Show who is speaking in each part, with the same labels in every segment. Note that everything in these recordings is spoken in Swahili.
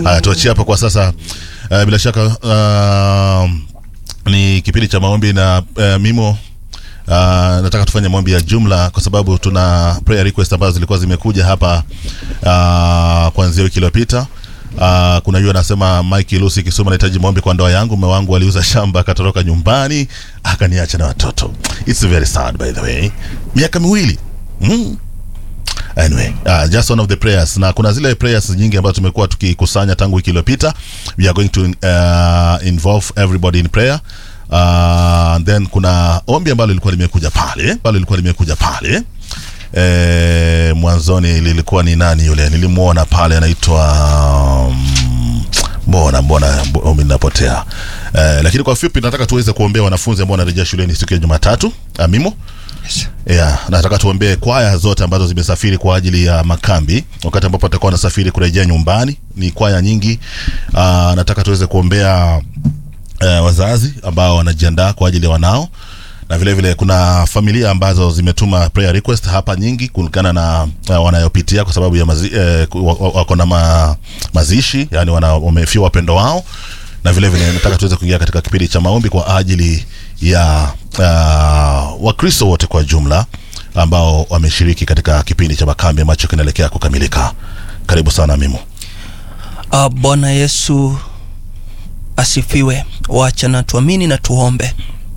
Speaker 1: Haya, tuachie hapo kwa sasa. Uh, bila shaka uh, ni kipindi cha maombi na uh, mimo Uh, nataka tufanye maombi ya jumla kwa sababu tuna prayer request ambazo zilikuwa zimekuja hapa uh, kuanzia wiki iliyopita. Uh, kuna yule anasema Mike Lucy Kisuma, nahitaji maombi kwa ndoa yangu. Mume wangu aliuza shamba akatoroka nyumbani akaniacha na watoto. It's very sad by the way, miaka miwili mm. Anyway, uh, just one of the prayers na kuna zile prayers nyingi ambazo tumekuwa tukikusanya tangu wiki iliyopita. We are going to uh, involve everybody in prayer. Uh, then kuna ombi ambalo lilikuwa limekuja pale, ambalo lilikuwa limekuja pale e, mwanzoni lilikuwa ni nani yule nilimuona pale anaitwa um, mbona mbona ombi linapotea e, lakini kwa fupi nataka tuweze kuombea wanafunzi ambao wanarejea shuleni siku ya Jumatatu amimo
Speaker 2: Yes.
Speaker 1: Yeah, nataka tuombee kwaya zote ambazo zimesafiri kwa ajili ya makambi wakati ambapo watakuwa wanasafiri kurejea nyumbani. Ni kwaya nyingi. Uh, nataka tuweze kuombea uh, wazazi ambao wanajiandaa kwa ajili ya wanao na vile vile kuna familia ambazo zimetuma prayer request hapa nyingi kulingana na uh, wanayopitia kwa sababu ya mazi, eh, ku- wa- wa- wako na ma, mazishi yani wana, wamefiwa wapendo wao na vile vile nataka tuweze kuingia katika kipindi cha maombi kwa ajili ya uh, Wakristo wote kwa jumla ambao wameshiriki katika kipindi cha makambi ambacho kinaelekea kukamilika. Karibu sana Mimo.
Speaker 2: Uh, Bwana Yesu asifiwe. Wacha na tuamini na tuombe.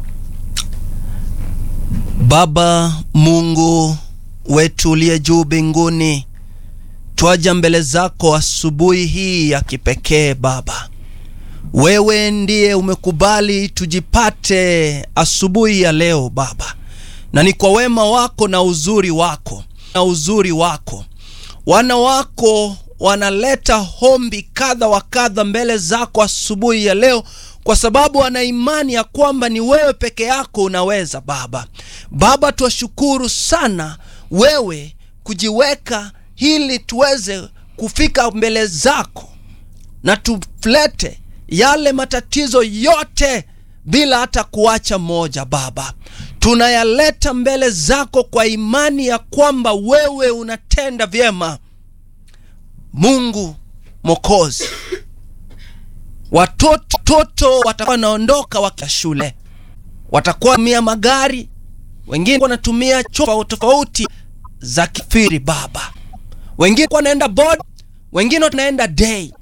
Speaker 2: Baba Mungu wetu uliye juu mbinguni, twaja mbele zako asubuhi hii ya kipekee Baba. Wewe ndiye umekubali tujipate asubuhi ya leo Baba, na ni kwa wema wako na uzuri wako na uzuri wako wana wako wanaleta hombi kadha wa kadha mbele zako asubuhi ya leo kwa sababu wana imani ya kwamba ni wewe peke yako unaweza Baba. Baba, twashukuru sana wewe kujiweka ili tuweze kufika mbele zako na tulete yale matatizo yote bila hata kuacha moja Baba, tunayaleta mbele zako kwa imani ya kwamba wewe unatenda vyema. Mungu Mwokozi, watoto toto watakuwa wanaondoka wakia shule, watakuwa wanatumia magari, wengine wanatumia chombo tofauti za kifiri Baba, wengine wanaenda board, wengine wanaenda day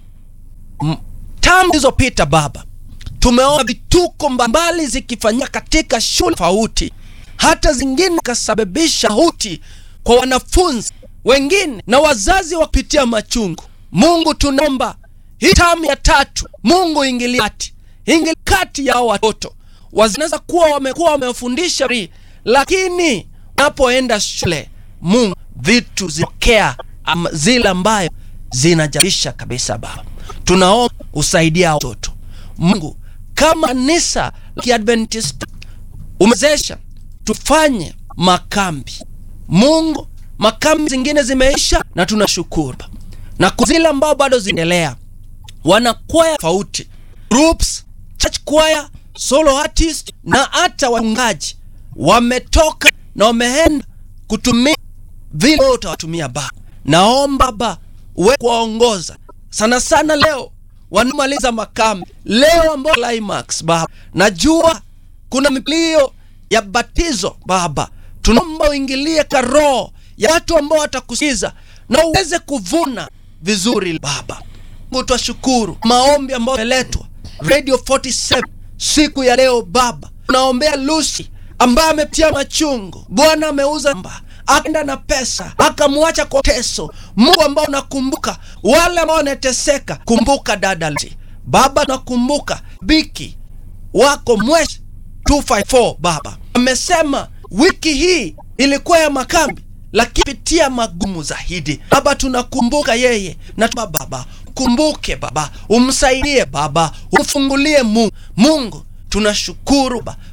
Speaker 2: tamu zilizopita Baba, tumeona vituko mbalimbali zikifanyika katika shule tofauti, hata zingine kasababisha huti kwa wanafunzi wengine na wazazi wapitia machungu. Mungu, tunaomba hii tamu ya tatu, Mungu ingilia kati, ingilia kati ya hao watoto. Wanaweza kuwa wamekuwa wamefundisha ri, lakini wanapoenda shule, Mungu, vitu zinatokea ama zile ambayo zinajabisha kabisa Baba, tunaomba usaidia watoto Mungu, kama kanisa la Kiadventista umezesha tufanye makambi Mungu, makambi zingine zimeisha na tunashukuru, na kwa zile ambao bado zinaendelea, wana kwaya tofauti, groups, church choir, solo artist na hata wachungaji wametoka na wameenda kutumia vile utawatumia Baba. Naomba Baba uwe kuwaongoza sana sana leo wanamaliza makambi leo ambao climax Baba, najua kuna milio ya batizo Baba, tunaomba uingilie karoho ya watu ambao watakusikiza na uweze kuvuna vizuri Baba. Mungu twashukuru maombi ambayo yameletwa Radio 47 siku ya leo Baba, tunaombea Lucy ambaye amepitia machungu. Bwana ameuza mba akaenda na pesa akamwacha kwa teso. Mungu ambao unakumbuka wale ambao wanateseka, kumbuka dada Lucy. Baba, nakumbuka biki wako Mweshi 254 Baba amesema wiki hii ilikuwa ya makambi, lakini pitia magumu zaidi. Baba, tunakumbuka yeye na tuma Baba, kumbuke Baba, umsaidie Baba, umfungulie Mungu. Mungu tunashukuru Baba,